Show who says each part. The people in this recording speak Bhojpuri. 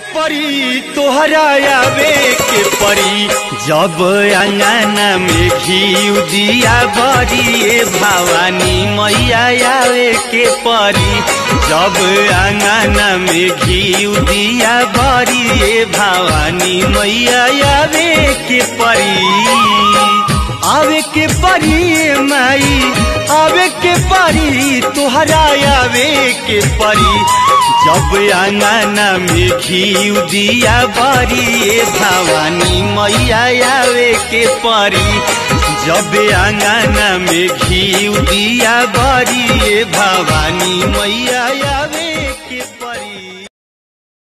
Speaker 1: परी तोहरा आवे के परी जब अंगना में घी दिया बरी ए भवानी मैया आवे के परी जब अंगना में घी दिया बरी ए भवानी मैया आवे के परी आवे के परी माई आवे के परी तोहरा आवे के परी जब अंगना में घी दिया बरी ए भवानी मैया आवे के परी जब अंगना में घी दिया बरी ए भवानी मैया आवे